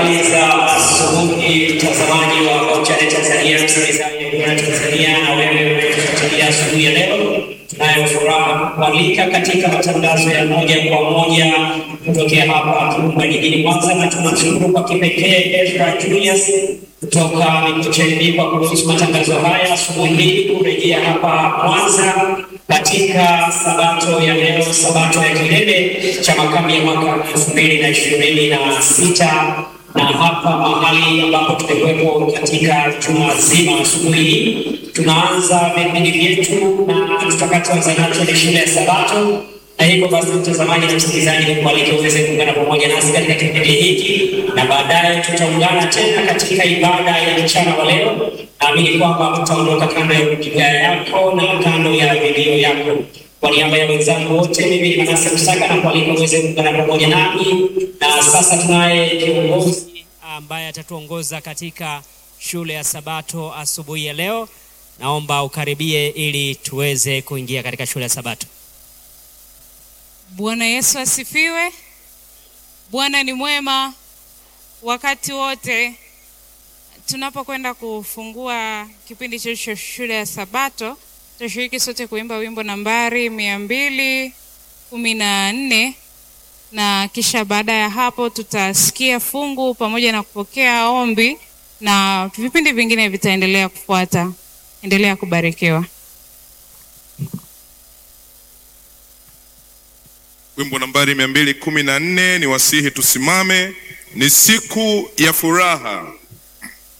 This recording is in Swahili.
Habari za asubuhi, mtazamaji wa Hochane Tanzania, msikilizaji wa Hochane Tanzania, na wewe unayetufuatilia asubuhi ya leo. Tunayo furaha kualika katika matangazo ya moja kwa moja kutokea hapa Kirumba jijini Mwanza, na tunamshukuru kwa kipekee Ezra Julius kutoka Mikocheni kwa kuruhusu matangazo haya asubuhi hii kurejea hapa Mwanza katika sabato ya leo, sabato ya kilele cha makambi ya mwaka elfu mbili na ishirini na sita na hapa mahali ambapo tumekuwepo katika juma zima asubuhi hii tunaanza vipindi vyetu na tutakachoanza nacho ni shule ya Sabato, na hivyo basi, mtazamaji na msikilizaji, nikualike uweze kuungana pamoja nasi katika kipindi hiki, na baadaye tutaungana tena katika ibada ya mchana wa leo. Naamini kwamba tutaondoka kando ya runinga yako na kando ya redio yako. Kwa niaba ya wenzangu wote, mimi ni Manase Msaka na kualika uweze kuungana pamoja nami, na sasa tunaye kiongozi ambaye atatuongoza katika shule ya Sabato asubuhi ya leo. Naomba ukaribie ili tuweze kuingia katika shule ya Sabato. Bwana Yesu asifiwe. Bwana ni mwema wakati wote. Tunapokwenda kufungua kipindi chetu cha shule ya Sabato, tutashiriki sote kuimba wimbo nambari mia mbili kumi na nne na kisha baada ya hapo tutasikia fungu pamoja na kupokea ombi na vipindi vingine vitaendelea kufuata. Endelea kubarikiwa. Wimbo nambari mia mbili kumi na nne ni wasihi tusimame. Ni siku ya furaha.